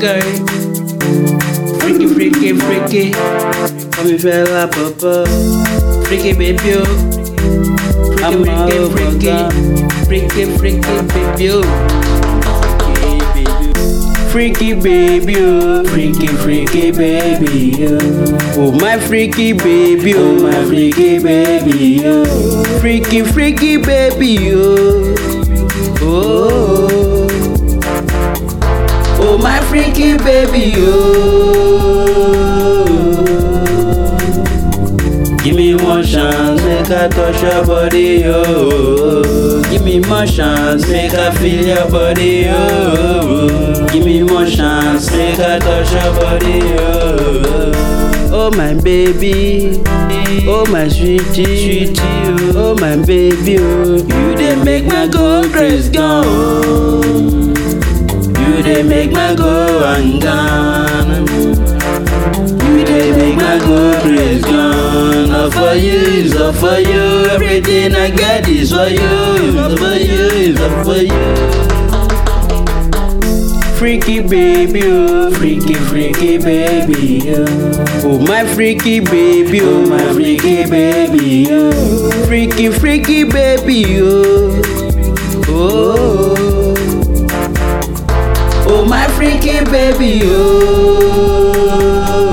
girl. Freaky, freaky, freaky. Call me fella, papa. Freaky, baby, oh. I'm all Freaky, over freaky, freaky, freaky, baby, oh. Freaky baby, oh, freaky, freaky baby, oh. Oh my freaky baby, oh my freaky baby, oh. Freaky, freaky baby, oh. Oh, oh my freaky baby, oh. Give me one chance, make I touch your body, oh. Give me more chance, make I feel your body, oh. Give me more chance, make I touch your body, oh. Oh my baby, oh my sweetie, sweetie, oh, oh my baby, oh. You dey make my go crazy gone. You dey make my go and gone. You dey make my go crazy gone. All for you, is all for you. Everything I get is for you, is all for you, is all for you. Freaky baby, oh, freaky, freaky baby, oh. Oh my freaky baby, oh my freaky baby, oh. Freaky, freaky baby, oh. Oh, oh my freaky baby, oh.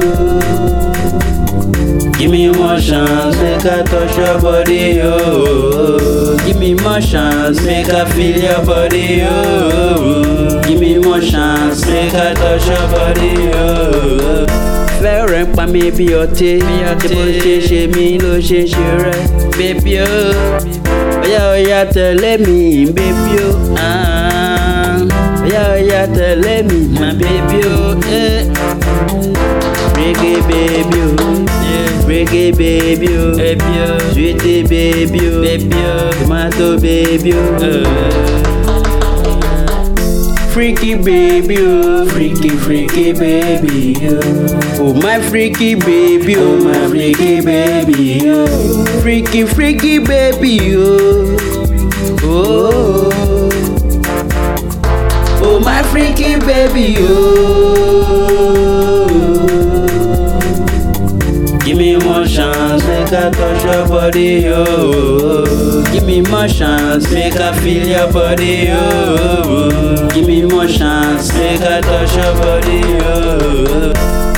Give me more chance, make I touch your body, oh. Give me more chance, make I feel your body, oh. Give me more chance, make I touch your body, oh. Fẹ́rẹ̀ ń pa mi bí ọtí, tí bó ṣe ṣe mí ló ṣe ṣe rẹ̀, bébí o. Ọ̀yá ọ̀yá tẹ̀lé mi, bébí o. Ah. Ọ̀yá ọ̀yá tẹ̀lé mi, my baby o. Eh. Reggae baby o. Reggae baby o. Baby o. Sweetie baby o. Baby o. Tomato baby o. Freaky baby oh, freaky freaky baby oh. Oh my freaky baby oh, my freaky baby oh. Freaky freaky baby oh. Oh. Oh my freaky baby oh. Give me more chance, make I touch your body, oh. Give me more chance, make I feel your body, oh. Give me more chance, make I touch your body, oh.